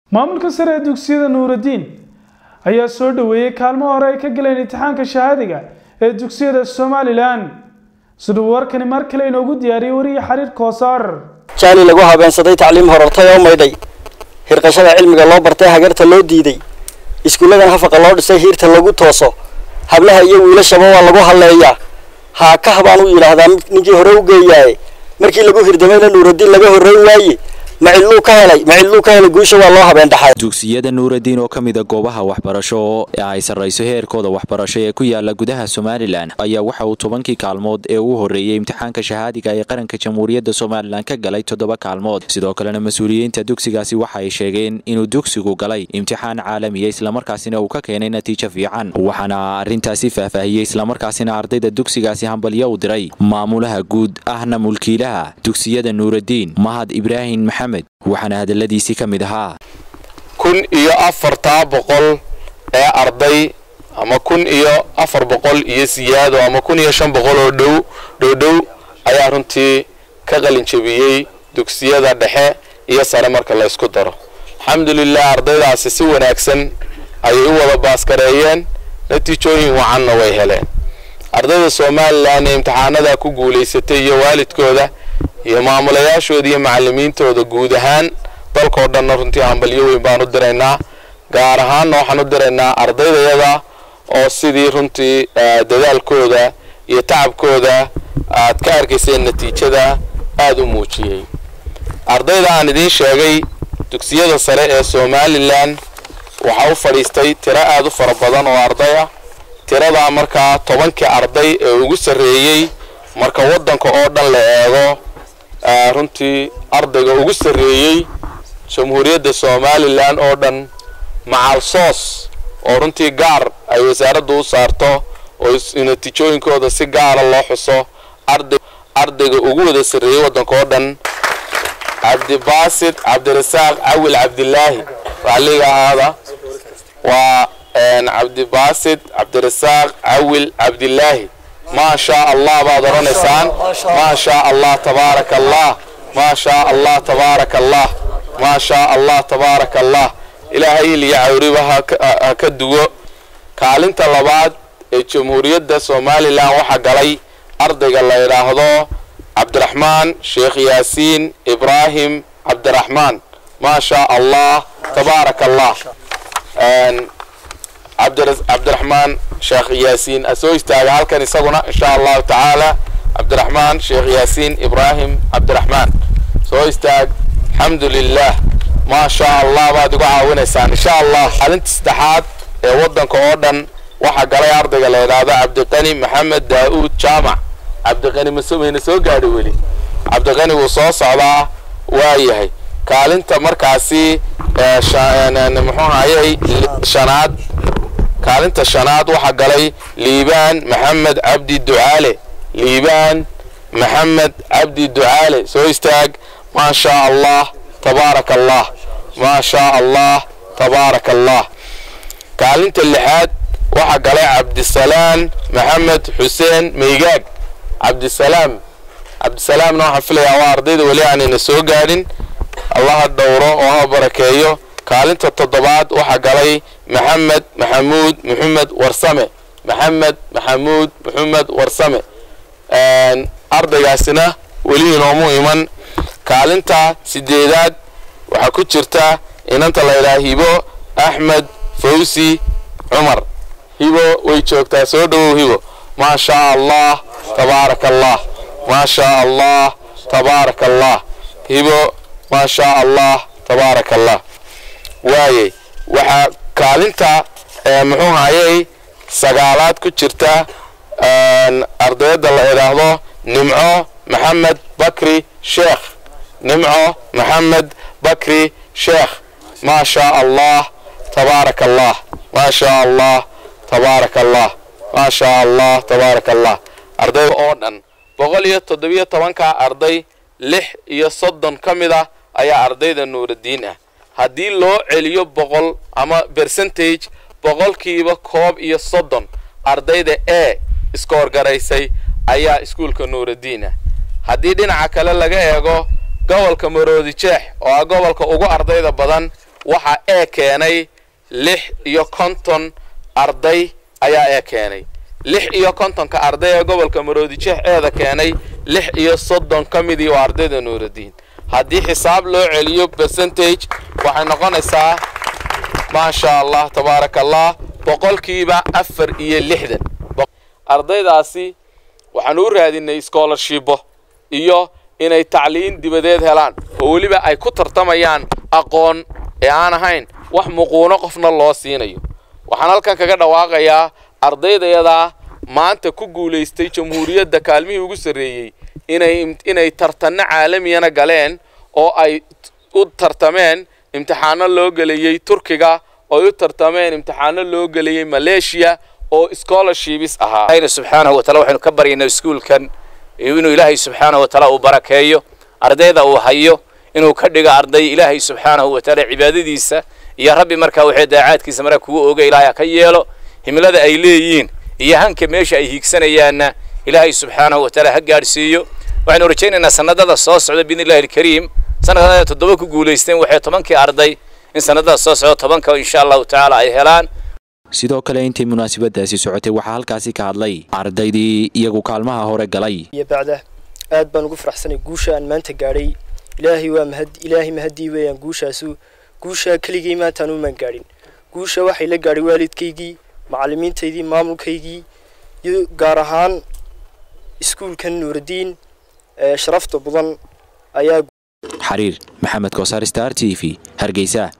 maamulka sare ee dugsiyada nuuraddiin ayaa soo dhoweeyey kaalmo hore ay ka galeen imtixaanka shahaadiga ee dugsiyada somalilan siduu warkani mar kale inoogu diyaariyey wariye xariir koosaar jaali lagu habeensaday tacliim horartay oo maydhay hirqashada cilmiga loo bartay hagarta loo diiday iskuulladan hafaqa loo dhisay hiirta lagu tooso hablaha iyo wiilashaba waa lagu halleeyaa haa ka habaan u yidhaahdaa ninkii hore u geeyaaye markii lagu hirdamayna nuuraddiin laga horreyn waaye macilluu ka helay macilluu ka helay guusha waa loo habeen dhaxay dugsiyada nuuraddiin oo ka mida goobaha waxbarasho ee ay sarrayso heerkooda waxbarasho ee ku yaala gudaha somalilan ayaa waxa uu tobankii kaalmood ee ugu horreeyey imtixaanka shahaadiga ee qaranka jamhuuriyadda somalilan ka galay toddoba kaalmood sidoo kalena mas-uuliyiinta dugsigaasi waxa ay sheegeen inuu dugsigu galay imtixaan caalamiya islamarkaasina uu ka keenay natiijo fiican waxaana arrintaasi faahfaahiyey islamarkaasina ardayda dugsigaasi hambalyo u diray maamulaha guud ahna mulkiilaha dugsiyada nuuraddiin mahad ibraahim maxamed waxaana hadaladiisii ka mid ahaa kun iyo afartaa boqol ee arday ama kun iyo afar boqol iyo siyaado ama kun iyo shan boqol oo dhow dhowdhow ayaa runtii ka qalin jebiyey dugsiyada dhexe iyo sare marka la ysku daro alxamdulilah ardaydaasi si wanaagsan ayay u wada baaskareeyeen natiijooyin wacanna way heleen ardayda somalilan ee imtixaanada ku guulaysatay iyo waalidkooda iyo maamulayaashooda iyo macalimiintooda guud ahaan dalkao dhanna runtii hambalyo weyn baan u diraynaa gaar ahaanna waxaan u diraynaa ardaydayada oo sidii runtii dadaalkooda iyo tacabkooda aad ka arkayseen natiijada aada u muujiyey ardayda aan idiin sheegay dugsiyada sare ee somalilan waxaa u fadhiistay tiro aada u fara badan oo arday ah tiradaa markaa tobankii arday ee ugu sarreeyey marka waddanka oo dhan la eego runtii ardayga ugu sarreeyey jamhuuriyadda somalilan oo dhan macal soos oo runtii gaar ay wasaaraddu u saarto oo natiijooyinkooda si gaara loo xuso ardayga ugu wada sarreeyey waddanka oo dhan cabdibaasid cabdirasaaq cawil cabdilaahi raalliga ahaada waa cabdibaasid cabdirasaaq cawil cabdilaahi maa shaa allah baad odhanaysaan maa shaa allah tabaaraka allah maa shaa allah tabaaraka allah maa shaa allah tabaaraka allah ilaahay iliyo cawriba ha ka duwo kaalinta labaad ee jamhuuriyadda somalilan waxaa galay ardayga la yidhaahdo cabdiraxmaan sheekh yaasiin ibraahim cabdiraxmaan maa shaa allah tabaaraka allah cabdiraxmaan sheekh yaasiin asoo istaaga halkan isaguna insha allahu tacaala cabdiraxmaan sheekh yaasiin ibraahim cabdiraxmaan soo istaag alxamdu lilah maa shaa allah baad igu caawinaysaan insha allah kaalinta saddexaad ee waddanka oo dhan waxaa galay ardayga la yidhaahdo cabdiqani maxamed daa-uud jaamac cabdiqani masmayna soo gaadhi weli cabdiqani wuu soo socdaa waa yahay kaalinta markaasi muxuu hayay shanaad kaalinta shanaad waxaa galay liibaan maxamed cabdi ducaale liibaan maxamed cabdi ducaale soo istaag maa shaa allah tabaaraka allah maa shaa allah tabaaraka allah kaalinta lixaad waxaa galay cabdisalaam maxamed xuseen meygaag cabdisalaam cabdisalaamna waxaan filayaa waa ardayda weli aanayna soo gaadhin allaha dhowro oo ha barakeeyo kaalinta toddobaad waxaa galay maxamed maxamuud maxamed warsame maxamed maxamuud maxamed warsame ardaygaasina weli inoomu iman kaalinta sideedaad waxaa ku jirta inanta la ydhaha hibo axmed fawsi cumar hibo way joogtaa soo dhowow hibo maa shaa allah tabaaraka allah maa shaa allah tabaaraka allah hibo maa shaa allah tabaaraka allah waayey waxaa kaalinta muxuu hayay sagaalaad ku jirta ardayada la idhaahdo nimco maxamed bakri sheekh nimco maxamed bakri sheekh maa shaa allah tabaaraka allah maa shaa allah tabaaraka allah maa shaa allah tabaaraka allah ardayda oo dhan boqol iyo toddobiyo tobanka arday lix iyo soddon ka mid ah ayaa ardayda nuuraddiin ah haddii loo celiyo boqol ama bercentage boqolkiiba koob iyo soddon ardayda e iskoorgaraysay ayaa iskuulka nuuraddiin ah haddii dhinaca kale laga eego gobolka maroodi jeex oo ah gobolka ugu ardayda badan waxaa ee keenay lix iyo konton arday ayaa ee keenay lix iyo kontonka arday ee gobolka maroodijeex eeda keenay lix iyo soddon ka midii waa ardayda nuuraddiin haddii xisaab loo celiyo percentage waxay noqonaysaa maasha allah tabaaraka allah boqolkiiba afar iyo lixdan ardaydaasi waxaan u raadinay scholarshibo iyo inay tacliin dibadeed helaan oo weliba ay ku tartamayaan aqoon ee aan ahayn wax muquuno qofna loo siinayo waxaan halkan kaga dhawaaqayaa ardaydayadaa maanta ku guulaystay jamhuuriyadda kaalmihii ugu sarreeyey inay inay tartanno caalamiyana galeen oo ay u tartameen imtixaano loo gelayey turkiga oo u tartameen imtixaano loo gelayey maleeshiya oo scholarships ahaa ilaahay subxaanahu wa taala waxaynu ka baryaynaa iskuulkan inuu ilaahay subxaanahu wa taala uu barakeeyo ardayda uu hayo inuu ka dhigo arday ilaahay subxaanahu wa taala cibaadadiisa iyo rabbi markaa waxay daacaadkiisa markaa kugu oga ilaahay ka yeelo himilada ay leeyihiin iyo hanka meesha ay hiigsanayaanna ilaahay subxaanahu wa taala ha gaadhsiiyo waxaynu rajaynaynaa sanadada soo socda biidni illahi alkariim sanadada toddoba ku guulaysteen waxay tobankii arday in sanadada soo socda tobanka insha allahu tacaala ay helaan sidoo kale intii munaasabadaasi socotay waxaa halkaasi ka hadlay ardaydii iyagu kaalmaha hore galay iyo bacda aad baan ugu faraxsanay guusha aan maanta gaadhay ilaahay waa mahad ilaahay mahadii weeyaan guushaasu guusha keligay maanta aan umaan gaadhin guusha waxay la gaadhay waalidkaygii macallimiintaydii maamulkaygii iyo gaar ahaan iskuulkan nuuraddiin ee sharafta badan ayaa xariir maxamed koosaar star t v hargeysa